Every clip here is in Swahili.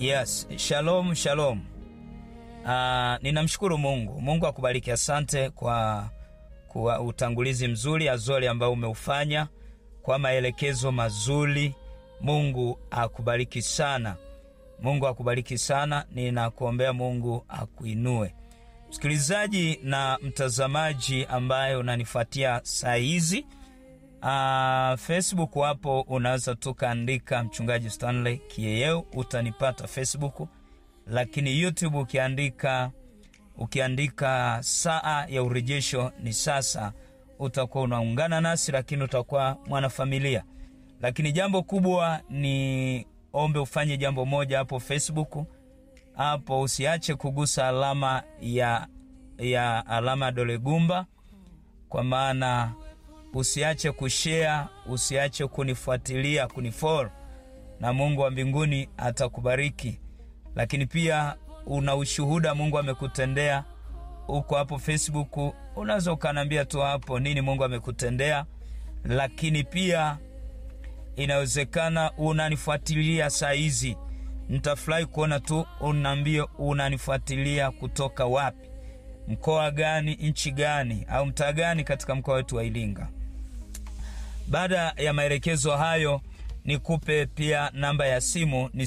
Yes, shalom shalom. Uh, ninamshukuru Mungu. Mungu akubariki. Asante kwa, kwa utangulizi mzuri Azori ambao umeufanya kwa maelekezo mazuri. Mungu akubariki sana. Mungu akubariki sana. Ninakuombea Mungu akuinue. Msikilizaji na mtazamaji ambaye unanifuatia saa hizi Uh, Facebook hapo unaweza tu kaandika mchungaji Stanley Kiyeyeu utanipata Facebook, lakini YouTube ukiandika ukiandika saa ya urejesho ni sasa, utakuwa unaungana nasi, lakini utakuwa mwanafamilia. Lakini jambo kubwa ni ombe ufanye jambo moja hapo Facebook hapo, usiache kugusa alama ya, ya alama ya dole gumba, kwa maana usiache kushare, usiache kunifuatilia, kunifollow, na Mungu wa mbinguni atakubariki. Lakini pia una ushuhuda Mungu amekutendea uko hapo Facebook, unaweza ukaniambia tu hapo nini Mungu amekutendea. Lakini pia inawezekana unanifuatilia saa hizi, nitafurahi kuona tu unaambia unanifuatilia kutoka wapi, mkoa gani, nchi gani, au mtaa gani katika mkoa wetu wa Iringa. Baada ya maelekezo hayo, nikupe pia namba ya simu ni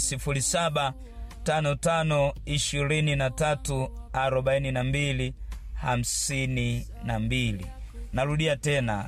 0755234252. Narudia tena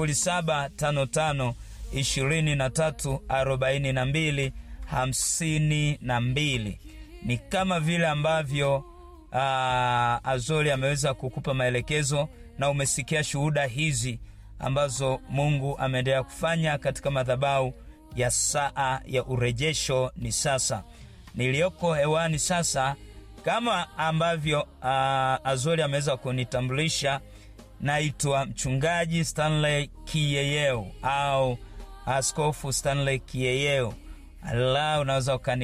0755234252. Ni kama vile ambavyo uh, Azori ameweza kukupa maelekezo na umesikia shuhuda hizi ambazo Mungu ameendelea kufanya katika madhabahu ya saa ya urejesho. Ni sasa niliyoko hewani sasa, kama ambavyo uh, Azori ameweza kunitambulisha, naitwa mchungaji Stanley Kiyeyeu au Askofu Stanley Kiyeyeu. Allah, unaweza ukani